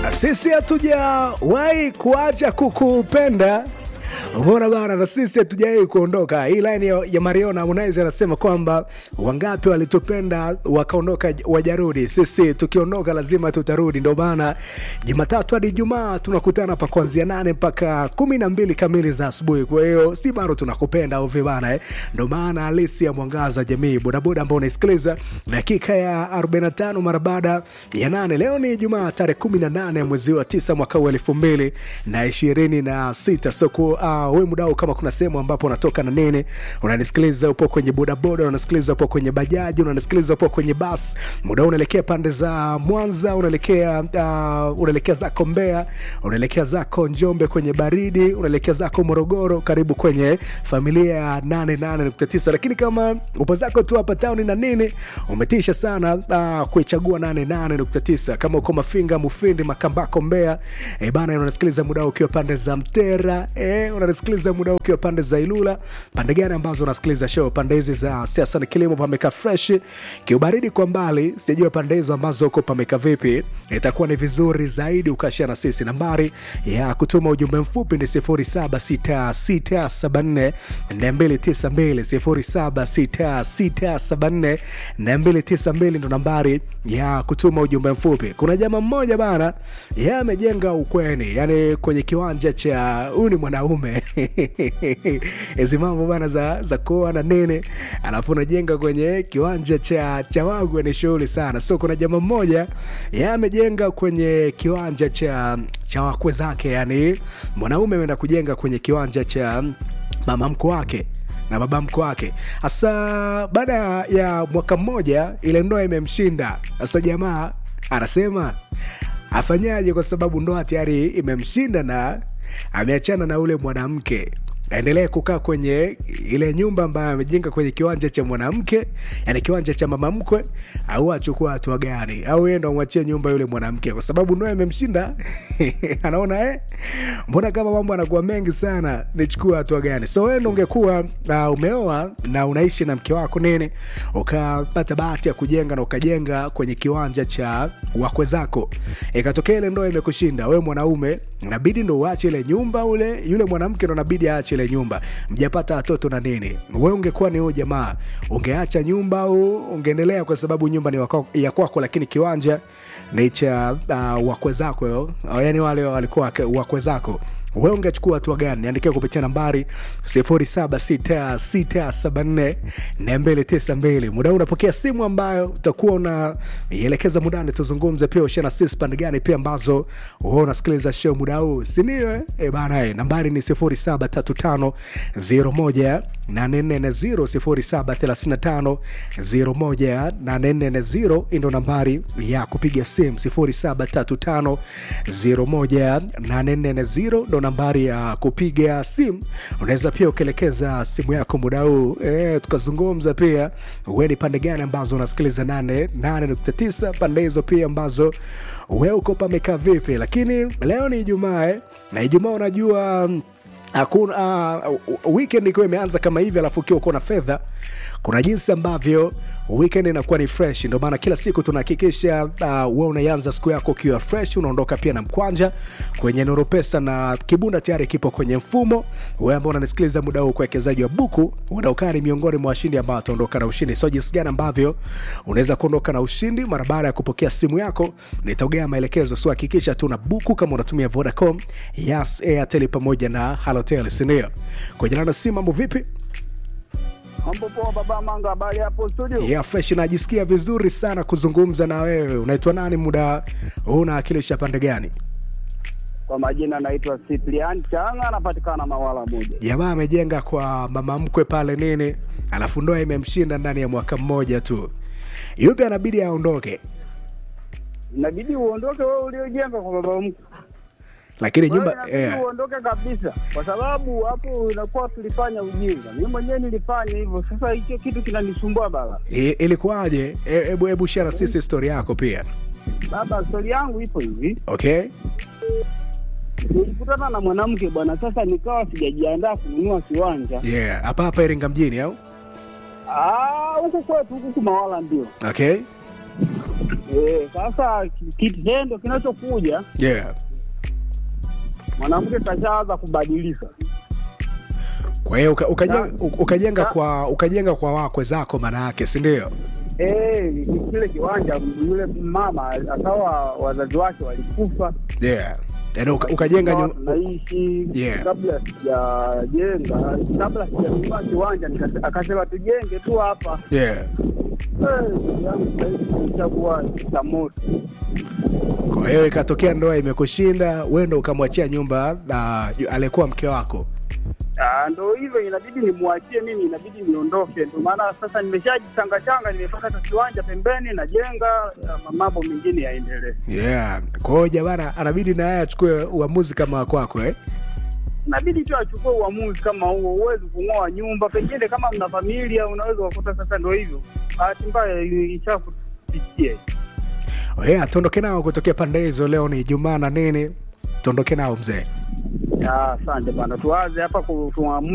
sisi hatujawahi kuacha kukupenda Umeona bana, na sisi hatujawahi kuondoka. Hii line ya, ya Mariona Harmonize anasema kwamba wangapi walitupenda wakaondoka wajarudi, sisi tukiondoka lazima tutarudi. Ndio maana Jumatatu hadi Ijumaa tunakutana hapa kuanzia nane mpaka kumi na mbili kamili za asubuhi. Kwa hiyo si bado tunakupenda au vibana eh? Ndio maana halisi ya mwangaza jamii, bodaboda ambao unaisikiliza dakika ya 45 mara baada ya nane. Leo ni Ijumaa tarehe 18 mwezi wa tisa mwaka wa elfu mbili na ishirini na sita soko uh, we mudao, kama kuna sehemu ambapo unatoka na nini, unanisikiliza upo kwenye bodaboda, unanisikiliza upo kwenye bajaji, unanisikiliza upo kwenye bas, muda unaelekea pande za Mwanza, unaelekea uh, unaelekea zako Mbeya, unaelekea zako Njombe kwenye baridi, unaelekea zako Morogoro, karibu kwenye familia ya 88.9. Lakini kama upo zako tu hapa town na nini, umetisha sana uh, kuichagua 88.9. Kama uko Mafinga, Mufindi, Makambako, Mbeya e bana, unasikiliza muda ukiwa pande za Mtera e, unasikiliza muda ukiwa pande za Ilula. Pande gani ambazo unasikiliza show? Pande hizi za siasa na kilimo pameka fresh, kiubaridi kwa mbali. Sijajua pande hizo ambazo uko pameka vipi. Itakuwa ni vizuri zaidi ukashia na sisi. Nambari ya kutuma ujumbe mfupi ni 076674 292 076674 ndo nambari ya kutuma ujumbe mfupi. Kuna jamaa mmoja bana, yeye amejenga ukweni, yani kwenye kiwanja cha huyu ni mwanaume hizi mambo bana za, za kuoa na nene, alafu unajenga kwenye kiwanja cha cha wangu, ni shughuli sana. So kuna jamaa mmoja yeye amejenga kwenye kiwanja cha cha wakwe zake, yani mwanaume ameenda kujenga kwenye kiwanja cha mama mkwe wake na baba mkwe wake. Hasa baada ya mwaka mmoja ile ndoa imemshinda. Sasa jamaa anasema afanyaje, kwa sababu ndoa tayari imemshinda na ameachana na ule mwanamke aendelee kukaa kwenye ile nyumba ambayo amejenga kwenye kiwanja cha mwanamke, yani kiwanja cha mama mkwe, au achukua hatua gani? Au yeye ndo amwachie nyumba yule mwanamke, kwa sababu ndoa imemshinda anaona eh, mbona kama mambo anakuwa mengi sana, nichukua hatua gani? So wewe ndo ungekuwa uh, umeoa na unaishi na mke wako nini, ukapata bahati ya kujenga na ukajenga kwenye kiwanja cha wakwe zako, ikatokea ile ndoa imekushinda wewe mwanaume, inabidi ndo uache ile nyumba, ule yule mwanamke ndo inabidi aache ile nyumba, mjapata watoto na nini, wewe ungekuwa ni huyo jamaa, ungeacha nyumba au ungeendelea? Kwa sababu nyumba ni wako, ya kwako, lakini kiwanja ni cha uh, wakwe zako, yani wale walikuwa wakwe zako wewe ungechukua hatua gani? Niandikia kupitia nambari 0766742292. Muda huu unapokea simu ambayo utakuwa unaielekeza mudani, tuzungumze pia ushana sisi pande gani pia ambazo wewe unasikiliza show muda huu, si ndio? Eh bana, eh, nambari ni 073501 840 073501 ndo nambari ya kupiga simu 073501 ndo nambari ya kupiga simu. Unaweza pia ukielekeza simu yako muda huu e, tukazungumza pia we ni pande gani ambazo unasikiliza 88.9 pande hizo pia ambazo we uko pamekaa vipi. Lakini leo ni Ijumaa eh, na Ijumaa unajua hakuna uh, weekend ikiwa imeanza kama hivi, alafu ukiwa uko na fedha, kuna jinsi ambavyo weekend inakuwa ni fresh. Ndio maana kila siku tunahakikisha uh, we unaianza siku yako ukiwa fresh, unaondoka pia na mkwanja kwenye Nuru Pesa na kibunda tayari kipo kwenye mfumo. Wewe ambao unanisikiliza muda huu, kuwekezaji wa buku unaokaa ni miongoni mwa washindi ambao wataondoka na ushindi. So jinsi gani ambavyo unaweza kuondoka na ushindi mara baada ya kupokea simu yako, nitaongea maelekezo. So hakikisha tu na buku kama unatumia Vodacom, Yas, Airtel pamoja na Halotel, si ndio? Kwa jina la simu, mambo vipi? Mambo poa baba Manga, habari hapo studio? Yeah, fresh. Najisikia vizuri sana kuzungumza na wewe. Unaitwa nani? Muda huu unawakilisha pande gani? Kwa majina naitwa Cyprian Changa, anapatikana Mawala moja. Jamaa amejenga kwa mama mkwe pale nini, alafu ndoa imemshinda ndani ya mwaka mmoja tu, yupi anabidi aondoke? Inabidi uondoke wewe uliojenga kwa baba mkwe. Lakini Wewe nyumba inabidi yeah. uondoke kabisa, kwa sababu hapo inakuwa tulifanya ujinga. Mimi mwenyewe nilifanya hivyo, sasa hicho kitu kinanisumbua baba. I- Ilikuwaje? E- Hebu hebu share na sisi story yako pia. Baba, stori yangu ipo hivi, Okay, nilikutana na mwanamke bwana, sasa nikawa sijajiandaa kununua kiwanja yeah, hapa hapa Iringa mjini au Ah, huku kwetu huku Mawala ndio okay Eh, sasa ki- kitendo kinachokuja yeah. mwanamke kashaanza kubadilika. kwa hiyo uka, ukajenga, Na- ukajenga na- kwa ukajenga kwa wakwe zako maana yake si ndio Eh, kile kiwanja yule mama akawa wazazi wake walikufa, yeah. yani uka, ukajenga Tukawa nyu... tunaishi Yeah. kabla sijajenga, kabla sijanunua kiwanja nika- akasema tujenge tu hapa. yeah. Eh, ndugu yangu sasa hivi ishakuwa changamoto. kwa hiyo ikatokea ndoa imekushinda wendo ukamwachia nyumba uh, aliyekuwa mke wako Ah, ndo hivyo, inabidi nimwachie mimi, inabidi niondoke. Ndio maana sasa nimeshajichanga changa, nimepata tu kiwanja pembeni, najenga, ah, mambo mengine yaendelee. yeah. kwa hiyo jamana anabidi na yeye achukue uamuzi kama wa kwako eh? Inabidi tu achukue uamuzi kama huo. Huwezi kung'oa nyumba, pengine kama mna familia, unaweza kukuta sasa ndo hivyo, bahati mbaya ishakupitia. yeah, tuondoke nao kutokea pande hizo leo ni jumaa na nini tuondoke nao mzee Ah, Asante bana, tuanze hapa ku- tuamke